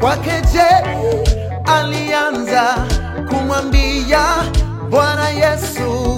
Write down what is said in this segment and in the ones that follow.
kwa kejeli alianza kumwambia Bwana Yesu,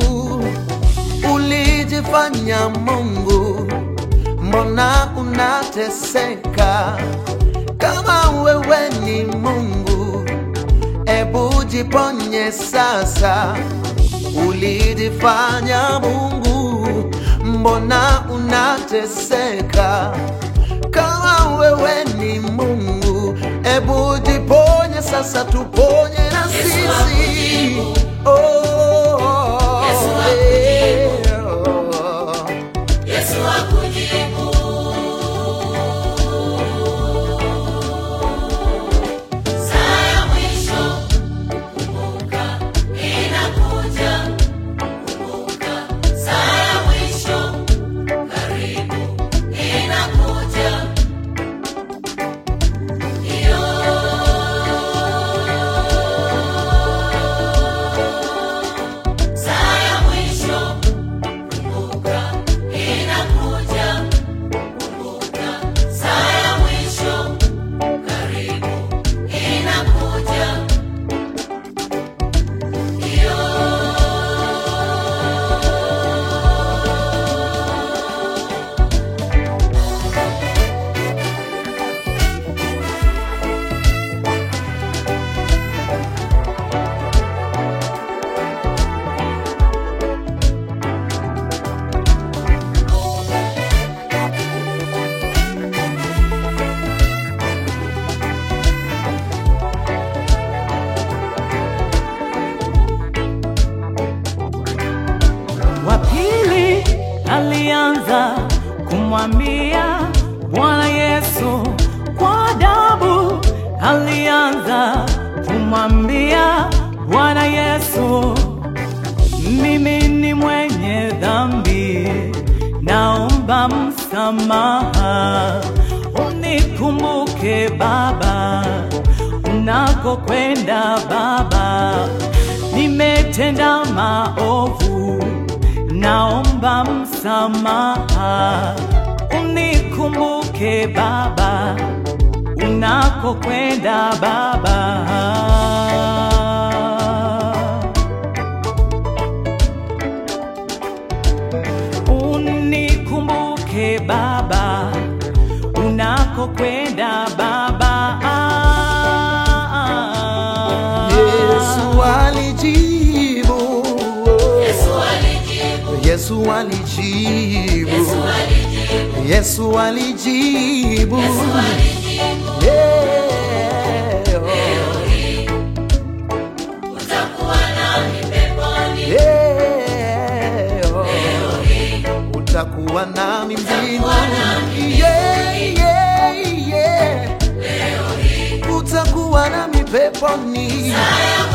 ulijifanya Mungu, mbona unateseka? Kama wewe ni Mungu, ebu jiponye sasa. Ulijifanya Mungu, mbona unateseka? Kama wewe ni Mungu, ebu jiponye sasa, tuponye na sisi. Oh, Yesu eh, oh. Yesu akujibu. Saa ya mwisho, kumbuka, inakuja. Kumbuka, saa ya mwisho, karibu, inakuja. Iyo. Saa ya mwisho, kumbuka, inakuja. Kumbuka, saa ya mwisho, karibu, inakuja. Iyo. wa pili alianza kumwambia Bwana Yesu kwa adabu, alianza kumwambia Bwana Yesu, mimi ni mwenye dhambi, naomba msamaha, unikumbuke Baba, unakokwenda Baba, nimetenda maovu, naomba msamaha, unikumbuke Baba, unakokwenda Baba. Unikumbuke Baba, unakokwenda Baba. Yesu alijibu, Yesu alijibu. Yesu alijibu, Yesu alijibu. Yesu alijibu, Yesu alijibu. Yeah, oh, Utakuwa nami peponi. yeah, oh. utakuwa nami nami mbinguni, yeah, yeah, yeah. utakuwa nami peponi. Saa ya